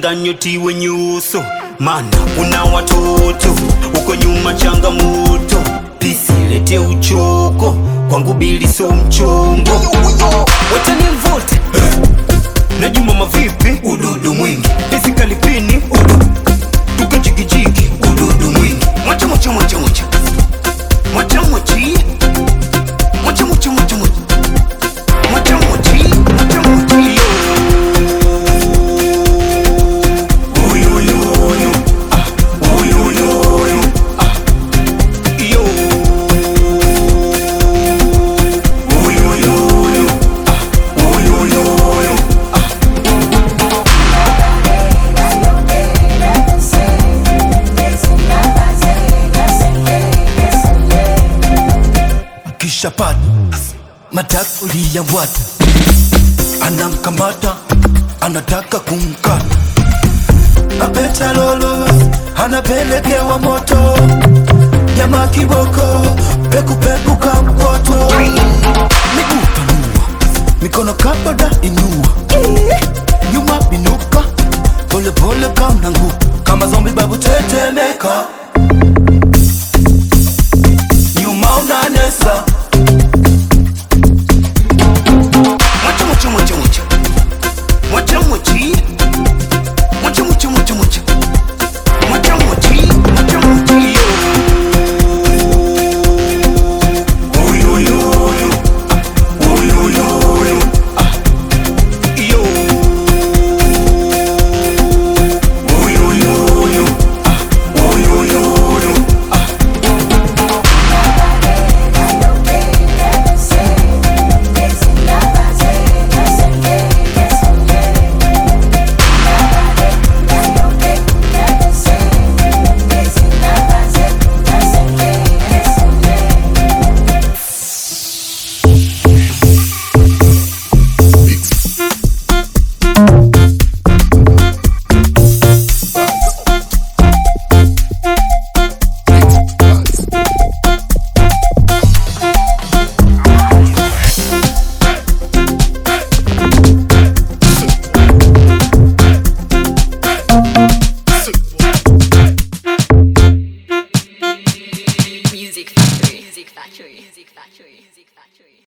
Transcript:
changanya tiwe nyuso, mana una watoto uko nyuma changamoto, pisi lete uchoko kwangu bili so mchongo, watani mvote na Juma mavipi, ududu mwingi pisi kalipini, udu tukajigijigi, ududu mwingi mwacha mwacha mwacha mwacha mwacha mwachi mwacha mwacha mwacha mwacha mwacha mwachi mwacha mwachi yo Oyo, oyo, oyo. Ah, oyo, oyo, oyo. Ah, yo. Oyo, oyo, oyo. Ah, oyo, oyo, oyo. kisha pata matakuli ya wata anamkamata anataka kumkata apeta lolo anapelekewa moto nyama kiboko pekupeku kampoto miguu tanua mikono kabada inua nyuma binuka polepole kamnangu kama zombi babu tetemeka nyuma unanesa Mwacha, mwacha, mwacha, mwacha. Mwacha, mwachi. Mwacha, mwacha, mwacha, mwacha. Mwacha, mwachi. Mwacha, mwachi, yo. Oyo, oyo, oyo. Ah, oyo, oyo, oyo. Ah, yo. Oyo, oyo, oyo. Ah, oyo, oyo, oyo. Ah. Music Factory. Music Factory. Music Factory. Music Factory.